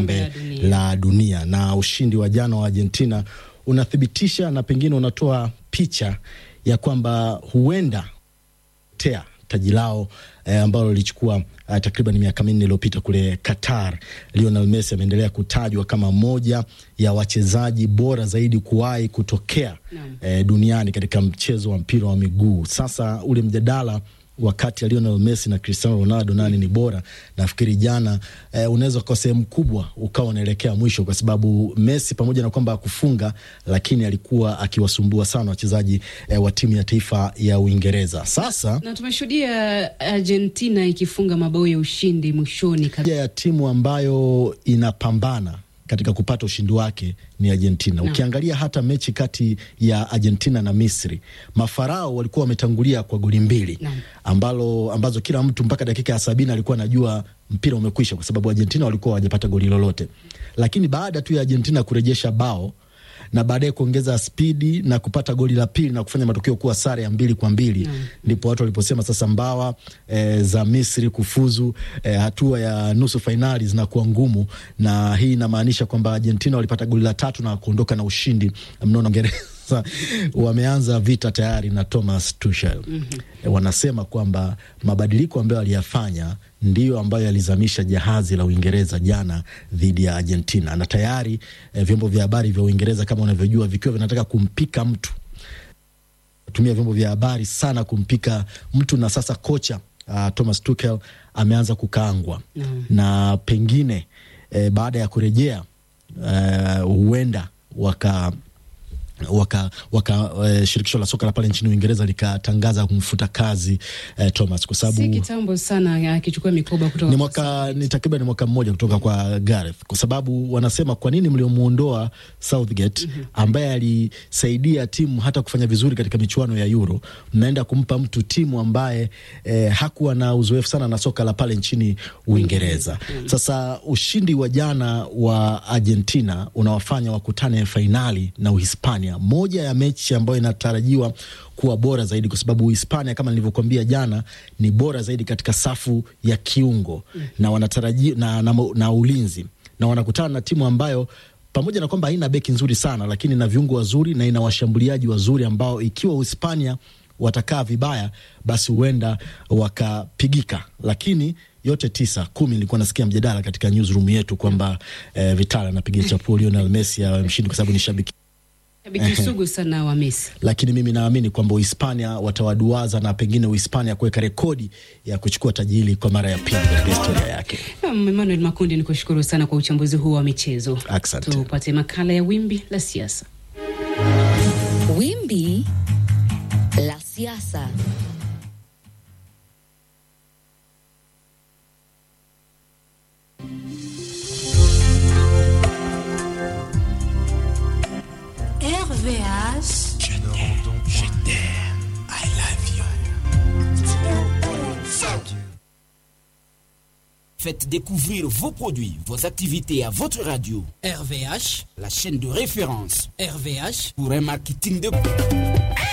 kombe la dunia. la dunia, na ushindi wa jana wa Argentina unathibitisha na pengine unatoa picha ya kwamba huenda tea taji lao eh, ambalo lilichukua eh, takriban miaka minne iliyopita kule Qatar. Lionel Messi ameendelea kutajwa kama moja ya wachezaji bora zaidi kuwahi kutokea Naam. eh, duniani katika mchezo wa mpira wa miguu. Sasa ule mjadala wakati ya Lionel Messi na Cristiano Ronaldo nani ni bora, nafikiri jana eh, unaweza kwa sehemu kubwa ukawa unaelekea mwisho, kwa sababu Messi pamoja na kwamba akufunga, lakini alikuwa akiwasumbua sana wachezaji eh, wa timu ya taifa ya Uingereza. Sasa na tumeshuhudia Argentina ikifunga mabao ya ushindi mwishoni kabisa. moja ya timu ambayo inapambana katika kupata ushindi wake ni Argentina. Naam. Ukiangalia hata mechi kati ya Argentina na Misri, mafarao walikuwa wametangulia kwa goli mbili Naam. ambalo ambazo kila mtu mpaka dakika ya sabini alikuwa anajua mpira umekwisha, kwa sababu Argentina walikuwa hawajapata goli lolote, lakini baada tu ya Argentina kurejesha bao na baadaye kuongeza spidi na kupata goli la pili na kufanya matokeo kuwa sare ya mbili kwa mbili ndipo watu waliposema sasa mbawa e, za Misri kufuzu e, hatua ya nusu fainali zinakuwa ngumu, na hii inamaanisha kwamba Argentina walipata goli la tatu na kuondoka na ushindi mnono. Uingereza wameanza vita tayari na Thomas Tuchel. E, wanasema kwamba mabadiliko ambayo aliyafanya ndiyo ambayo yalizamisha jahazi la Uingereza jana dhidi ya Argentina, na tayari eh, vyombo vya habari vya Uingereza kama unavyojua vikiwa vinataka kumpika mtu tumia vyombo vya habari sana kumpika mtu, na sasa kocha uh, Thomas Tuchel ameanza kukaangwa Naam. na pengine eh, baada ya kurejea eh, huenda waka waka, waka eh, shirikisho la soka la pale nchini Uingereza likatangaza kumfuta kazi eh, Thomas kwa sababu Si kitambo sana akichukua mikoba kutoka ni kwa mwaka ni takriban ni mwaka mmoja kutoka kwa Gareth, kwa sababu wanasema kwa nini mliomuondoa Southgate ambaye alisaidia timu hata kufanya vizuri katika michuano ya Euro, mnaenda kumpa mtu timu ambaye eh, hakuwa na uzoefu sana na soka la pale nchini Uingereza. Sasa ushindi wa jana wa Argentina unawafanya wakutane fainali na Uhispania, moja ya mechi ambayo inatarajiwa kuwa bora zaidi kwa sababu Uhispania kama nilivyokuambia jana ni bora zaidi katika safu ya kiungo na wanatarajia na, na, na ulinzi na wanakutana na timu ambayo pamoja na kwamba haina beki nzuri sana, lakini ina viungo wazuri na ina washambuliaji wazuri ambao ikiwa Uhispania watakaa vibaya, basi huenda wakapigika, lakini yote tisa kumi. Nilikuwa nasikia mjadala katika newsroom yetu kwamba eh, Vital anapiga chapuo Lionel Messi awe mshindi kwa sababu ni shabiki shabiki sugu sana wa Messi. lakini mimi naamini kwamba Uhispania watawaduaza na pengine Uhispania kuweka rekodi ya kuchukua taji hili kwa mara ya pili katika historia yake. Naam, Emmanuel Makundi, ni kushukuru sana kwa uchambuzi huu wa michezo. Asante. Tupate makala ya wimbi la siasa. Wimbi la siasa. RVH. Faites découvrir vos produits, vos activités à votre radio. RVH, La chaîne de référence RVH, pour un marketing de